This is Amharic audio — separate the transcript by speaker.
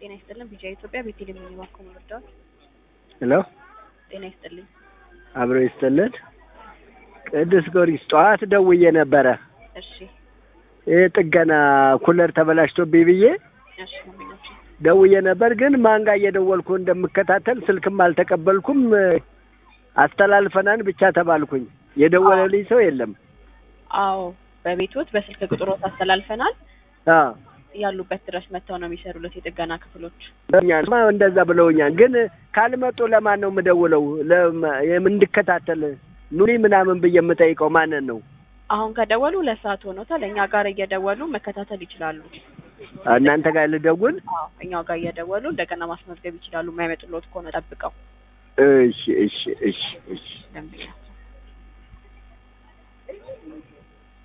Speaker 1: ጤና ይስጥልን። ቢጃ ኢትዮጵያ ቤቴሌም የሚባክሙ እርዳዎች
Speaker 2: ሄሎ
Speaker 1: ጤና ይስጥልኝ።
Speaker 2: አብሮ ይስጥልን። ቅዱስ ጊዮርጊስ ጠዋት ደውዬ ነበረ።
Speaker 1: እሺ
Speaker 2: ይህ ጥገና ኩለር ተበላሽቶብኝ ብዬ
Speaker 1: እሺ ወንድሞቼ
Speaker 2: ደውዬ ነበር። ግን ማን ጋር እየደወልኩ እንደምከታተል ስልክም አልተቀበልኩም። አስተላልፈናን ብቻ ተባልኩኝ። የደወለልኝ ሰው የለም።
Speaker 1: አዎ በቤቶት በስልክ ቁጥሮት አስተላልፈናል።
Speaker 2: አዎ
Speaker 1: ያሉበት ድረስ መጥተው ነው የሚሰሩለት የጥገና ክፍሎች።
Speaker 2: እኛማ እንደዛ ብለውኛል። ግን ካልመጡ ለማን ነው የምደውለው? ለማ- የም- እንድከታተል ኑሪ ምናምን ብዬ የምጠይቀው ማንን ነው?
Speaker 1: አሁን ከደወሉ ሁለት ሰዓት ሆኖታል። እኛ ጋር እየደወሉ መከታተል ይችላሉ።
Speaker 2: እናንተ ጋር ልደውል?
Speaker 1: አዎ እኛው ጋር እየደወሉ እንደገና ማስመዝገብ ይችላሉ። የማይመጡሎት ከሆነ ጠብቀው
Speaker 2: እሺ እሺ እሺ እሺ
Speaker 1: ደንብኛ